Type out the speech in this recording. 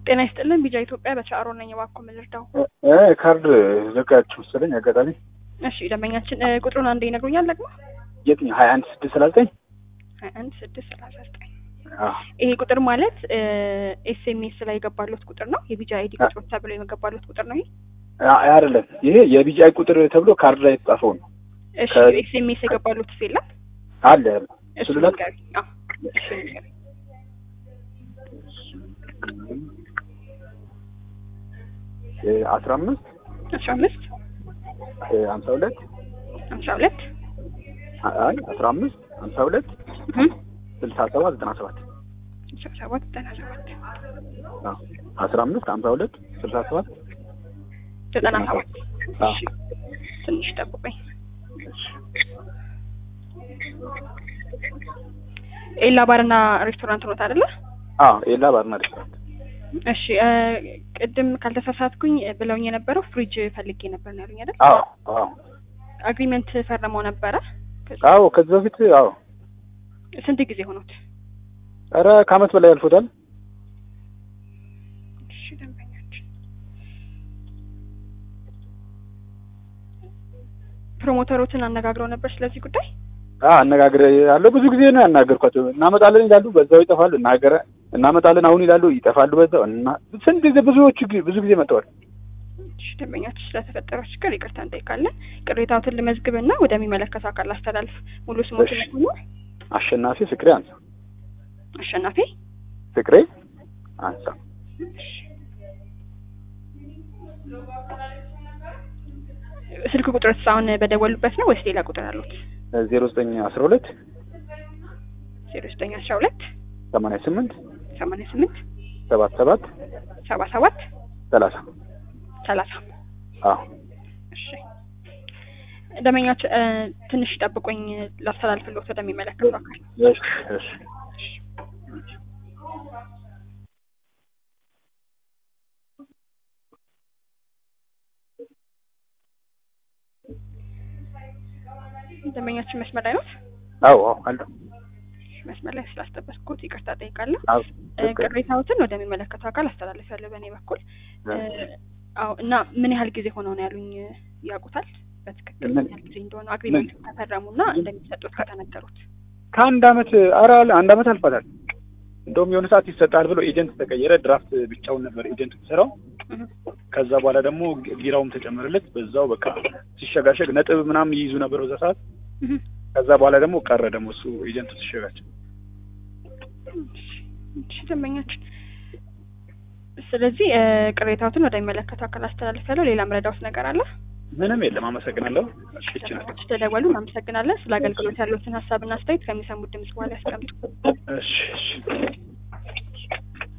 ጤና ይስጥልን ቢጃ ኢትዮጵያ በቻሮ ነኝ። እባክዎ ምን ልርዳው? እ ካርድ ዘጋችሁ መሰለኝ አጋጣሚ። እሺ ደንበኛችን እ ቁጥሩን አንዴ ይነግሩኛል ደግሞ? የትኛው ሀያ አንድ ስድስት ሰላሳ ዘጠኝ ሀያ አንድ ስድስት ሰላሳ ዘጠኝ አዎ ይሄ ቁጥር ማለት ኤስኤምኤስ ላይ የገባለት ቁጥር ነው። የቢጃ አይዲ ቁጥሮች ተብሎ የገባለት ቁጥር ነው። ይሄ አ- አይደለም ይሄ የቢጂአይ ቁጥር ተብሎ ካርድ ላይ የተጻፈው ነው። እሺ ከ- ኤስኤምኤስ የገባለት የለም? አለ እሱ እሱ ልላክ? ንገሪኝ። አዎ እሱ ንገሪኝ። አስራ አምስት አስራ አምስት ሀምሳ ሁለት ሀምሳ ሁለት አይ አስራ አምስት ሀምሳ ሁለት ስልሳ ሰባት ዘጠና ሰባት ስልሳ ሰባት ዘጠና ሰባት አስራ አምስት ሀምሳ ሁለት ስልሳ ሰባት ዘጠና ሰባት አዎ። እሺ ትንሽ ጠብቆኝ ኤላ ባርና ሬስቶራንት ኖት አይደለ? አዎ ኤላ ባርና ሬስቶራንት እሺ እ ቅድም ካልተሳሳትኩኝ ብለውኝ የነበረው ፍሪጅ ፈልጌ ነበር ነው ያሉኝ አይደል? አዎ አዎ አግሪመንት ፈርመው ነበረ። አዎ ከዚህ በፊት አዎ ስንት ጊዜ ሆኖት? ኧረ ከአመት በላይ አልፎታል። እሺ ደንበኛችን ፕሮሞተሮችን አነጋግረው ነበር ስለዚህ ጉዳይ? አዎ አነጋግረ ያለው ብዙ ጊዜ ነው ያናገርኳቸው። እናመጣለን ይላሉ፣ በዛው ይጠፋሉ። እናገረ እናመጣለን አሁን ይላሉ፣ ይጠፋሉ በዛው እና ስንት ጊዜ ብዙዎቹ ጊዜ ብዙ ጊዜ መጥተዋል። እሺ ደንበኛችን ስለተፈጠረው ችግር ይቅርታ እንጠይቃለን። ቅሬታዎትን ልመዝግብና ወደሚመለከተው አካል አስተላልፍ። ሙሉ ስሞትን እሺ። ሆኖ አሸናፊ ፍቅሬ አንሳ አሸናፊ ፍቅሬ አንሳ ስልክ ቁጥር አሁን በደወሉበት ነው ወይስ ሌላ ቁጥር አሉት? ዜሮ ዘጠኝ አስራ ሁለት ዜሮ ዘጠኝ አስራ ሁለት ሰማንያ ስምንት ሰማንያ ስምንት ሰባት ሰባት ሰባ ሰባት ሰላሳ ሰላሳ አዎ እሺ ደንበኛች እ ትንሽ ጠብቆኝ ላስተላልፍልዎት ወደሚመለከተው አካል እሺ እሺ ደንበኛችን መስመር ላይ ነው። አዎ አዎ አለ መስመር ላይ ስላስጠበቅኩት ይቅርታ ጠይቃለሁ። አዎ እ ቅሬታዎትን ወደሚመለከተው አካል አስተላልፋለሁ በእኔ በኩል። እ አዎ እና ምን ያህል ጊዜ ሆነው ነው ያሉኝ ያውቁታል? በትክክል ምን ምን- ያህል ጊዜ እንደሆነ አግሪመንት ከፈረሙና እንደሚሰጡት ከተነገሩት ከአንድ አመት ኧረ አንድ አመት አልፏታል። እንደውም የሆነ ሰዓት ይሰጣል ብሎ ኤጀንት ተቀየረ። ድራፍት ብቻውን ነበር ኤጀንት የሚሰራው። እህ ከዛ በኋላ ደግሞ ቢራውም ተጨመረለት። በዛው በቃ ሲሸጋሸግ ነጥብ ምናምን ይይዙ ነበር በዛ ሰዓት። እህ ከዛ በኋላ ደግሞ ቀረ ደግሞ እሱ ኤጀንቱ ሲሸጋቸው። እሺ ደንበኛችን ስለዚህ እ ቅሬታዎትን ወደሚመለከተው አካል አስተላልፋለሁ። ሌላ ምረዳውት ነገር አለ? ምንም የለም። አመሰግናለሁ። እሺ ናት። ተደወሉ። እናመሰግናለን። ስለ አገልግሎት ያሉትን ሀሳብና አስተያየት ከሚሰሙት ድምጽ በኋላ ያስቀምጡ። እሺ እሺ